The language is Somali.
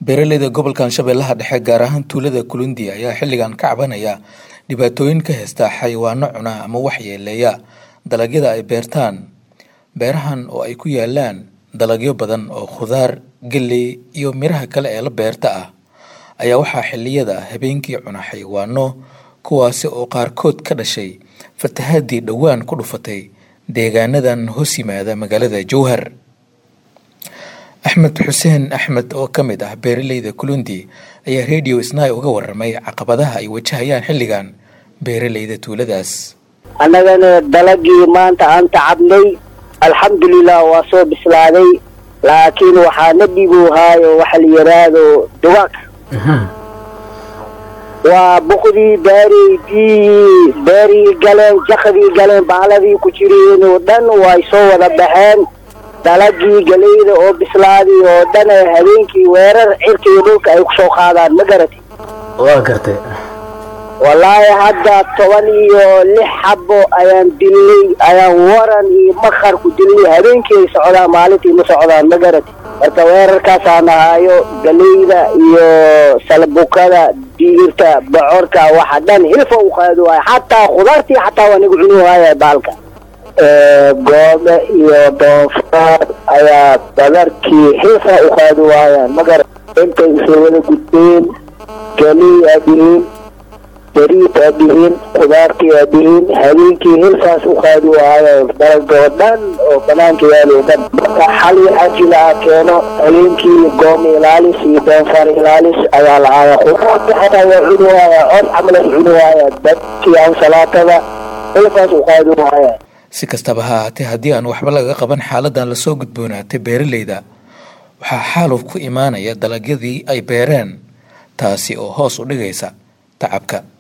beeraleyda gobolkan shabeellaha dhexe gaar ahaan tuulada kulundi ayaa xilligan ka cabanaya dhibaatooyin ka haysta xayawaano cuna ama waxyeeleeya dalagyada ay beertaan beerahan oo ay ku yaalaan dalagyo badan oo khudaar geley iyo miraha kale ee la beerta ah ayaa waxaa xilliyada habeenkii cuna xayawaano kuwaasi oo qaarkood ka dhashay fatahaadii dhowaan ku dhufatay deegaanadan hoos yimaada magaalada jowhar axmed xuseen axmed oo ka mid ah beeraleyda kulundi ayaa radio snai uga waramay caqabadaha ay wajahayaan xilligan beeraleyda tuuladaas annagana dalagii maanta aan tacabnay alxamdulilah waa soo bislaaday laakiin waxaa na dhibowhaayo waxa la yidhaahdo dugaag waa buqdii beerii biyihii beerii galeen jakadii galeen baaladii ku jireen oo dhan way soo wada baxeen dalagii galeyda oo bislaaday oo dhan ee habeenkii weerar cirka iyo dhulka ay kusoo qaadaan ma garatay waa gartay wallaahi hadda toban iyo lix xabo ayaan dilnay ayaan waran iyo makar ku dilnay habeenkii ay socdaan maalintii ma socdaan ma garatay marka weerarkaasaan ahaayo galeyda iyo salbukada digirta bocorka waxa dhan hilfa u qaado waaya xataa khudaartii xataa waa nagu cuni waaya baalka goome iyo doonfaar ayaa badarkii hilfa u qaadi waayaan magara intay isla wada gudbeen galey aadihiin beriid aadihiin khudaartii aadihiin habeenkii hilfaas u qaadi waayo dalagoo dhan oo banaanka yaalo dhan marka xal waxaa jila a keeno habeenkii goome ilaalis iyo doonfaar ilaalis ayaa lahaaya khudaartii xataa waa cuni waaya cod camal ay cuni waaya dadkii ansalaatada hilfaas u qaadi waaya si kastaba ha ahaatee haddii aan waxba laga qaban xaaladan lasoo gudboonaatay beeraleyda waxaa xaaluf ku imaanaya dalagyadii ay beereen taasi oo hoos u dhigaysa tacabka